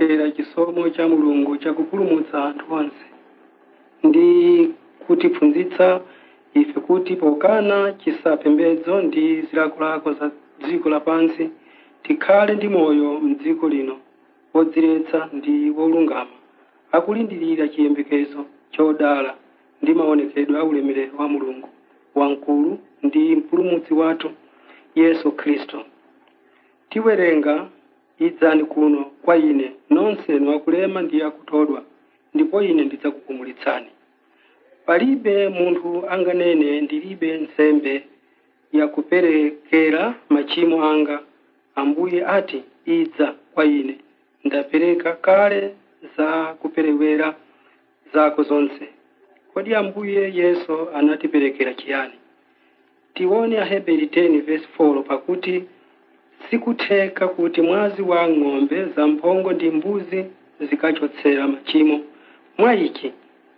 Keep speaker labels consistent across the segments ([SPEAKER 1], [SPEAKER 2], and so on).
[SPEAKER 1] kutipempherera chisomo cha mulungu chakupulumutsa anthu onse ndi kutiphunzitsa ife kuti pokana chisapembedzo ndi zilakolako za dziko lapansi tikhale ndi moyo mdziko lino wodziretsa ndi wolungama akulindirira chiyembekezo chodala ndi maonekedwe a ulemerero wa mulungu wamkulu ndi mpulumutsi wathu yesu khristu tiwerenga idzani kuno kwa ine nonsenu akulema ndi akutodwa ndipo ine ndidzakupumulitsani palibe munthu anganene ndilibe nsembe yakuperekera machimo anga ambuye ati idza kwa ine ndapereka kale za kuperewera zako zonse kodi ambuye yesu anatiperekera chiyani tione aheberi 10 verse 4 pakuti sikutheka kuti mwazi wa ng'ombe zamphongo ndi mbuzi zikachotsera machimo mwa ichi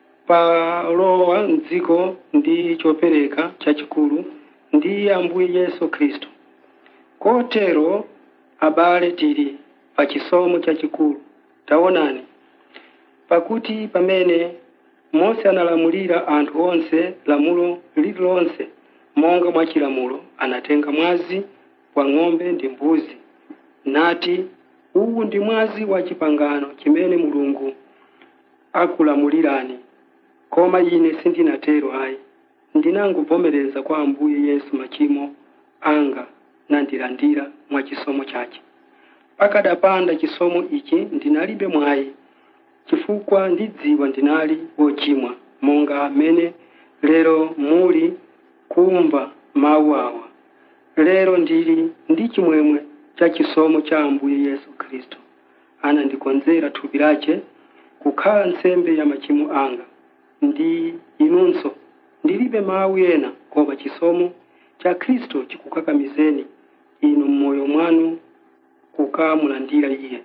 [SPEAKER 1] palowa mdziko ndi chopereka chachikulu ndi ambuye yesu khristu kotero abale tili pa chisomo chachikulu taonani pakuti pamene mose analamulira anthu onse lamulo lililonse monga mwa chilamulo anatenga mwazi wa ng'ombe ndi mbuzi nati uwu ndi mwazi wa chipangano chimene mulungu akulamulirani koma ine sindinatero ayi ndinangovomereza kwa ambuye yesu machimo anga nandilandira mwa chisomo chake pakadapanda chisomo ichi ndinalibe mwayi chifukwa ndidziwa ndinali wochimwa monga amene lero muli kumva mawu awa lero ndili ndi chimwemwe cha chisomo cha ambuye yesu khristu anandikonzera thupi lace kukhala nsembe ya machimo anga ndi inunso ndilibe mawu ena koma chisomo cha khristu chikukakamizeni inu mmoyo mwanu kukamulandira iye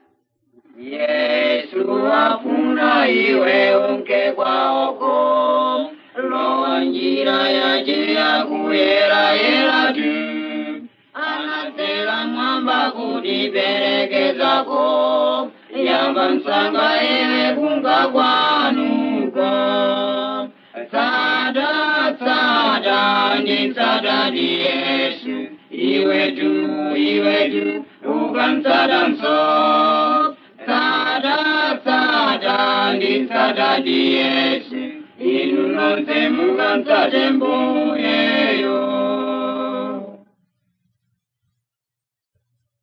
[SPEAKER 2] yesu afuna iwe unke kwaoko lowa njira yaje yakuyerayera tu anazela mwamba kutiperekezako yamba nsanga iwe kunga kwanuko tsada tsada ndi tsada ndi yesu iwe tu iwe tu ukamtsada mso tsada tsada ndi tsada ndi yesu inu nonse mukamtsate mbuyeyo